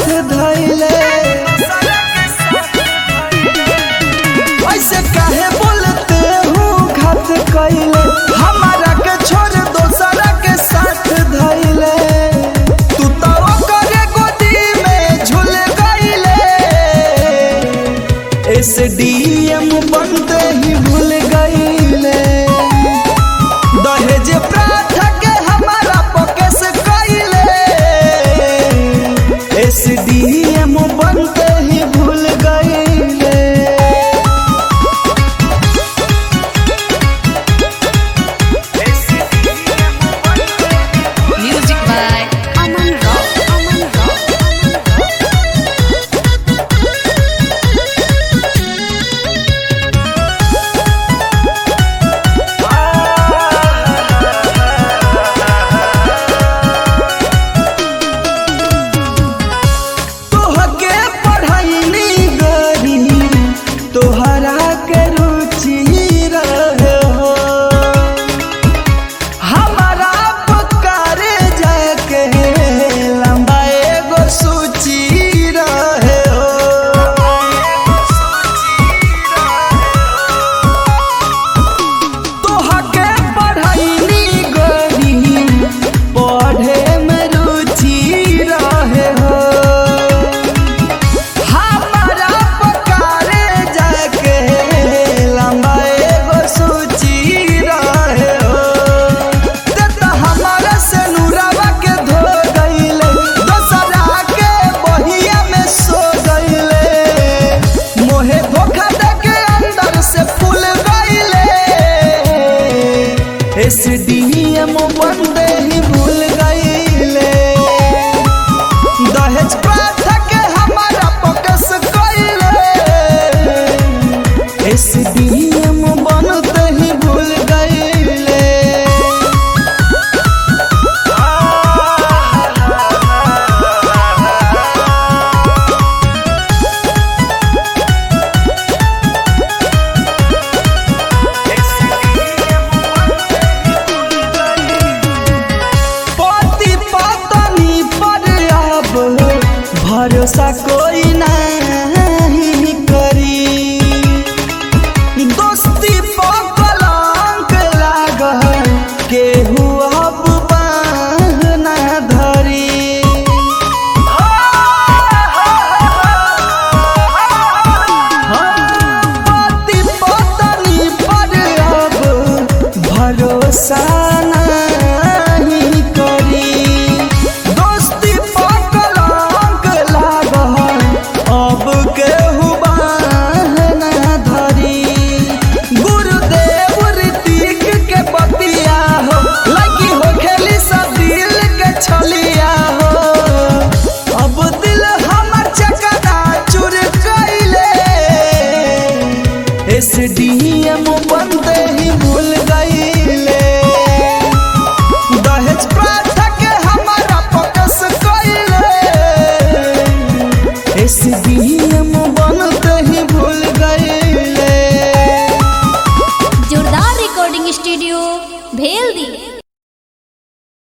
धैले ऐसे काहे बोलते हो घात कैले हमारा के छोड़ दोसरा के साथ धैले तू तो ओकरे गोदी में झूल गईले एस डी एम बनते ही भूल गईले दहेज प्रथा के हमारा पकेस कैले एस डी एम बनते ही भूल गईले Music by Aman Rao. Aman Rao. तोहके पढ़ैनी गरी तोहरा के रुचि रहे हो हमारा पुकारे जाके लंबा एगो सूची रहे हो तोहके पढ़ैनी गरी पढ़े में रुचि रहे हो हमारा पकारे जाके लंबा एगो सूची रहे हो ते तो हमारा से नूरावा के धो गईले दोसरा के बहिया में सो गईले मोहे धोखा दे के अंदर से फूल गईले एस डी एम बंदे ही भूल गईले दहेज प्रथा के हमारा फोकस कइले एस डी एम बनते ही भूल गईले पति पत्नी पर अब भरोसा कोई नहीं करी दोस्ती पर कलंक लागल केहू अब बाँह ना धरी पति पत्नी पर अब भरोसा नहीं करी दोस्ती पर कलंक लागल अब केहू बाँह ना धरी गुरुदेव ऋतिक के बतिया हो लगी हो खेली सब दिल के छलिया हो अब दिल हमर चकना चुर कैले एस डी एम बनते ही भूल गईले दहेज प्रथा के हमारा फोकस कैले एस डी एम बनते ही भूल गईले जोरदार रिकॉर्डिंग स्टूडियो भेल दी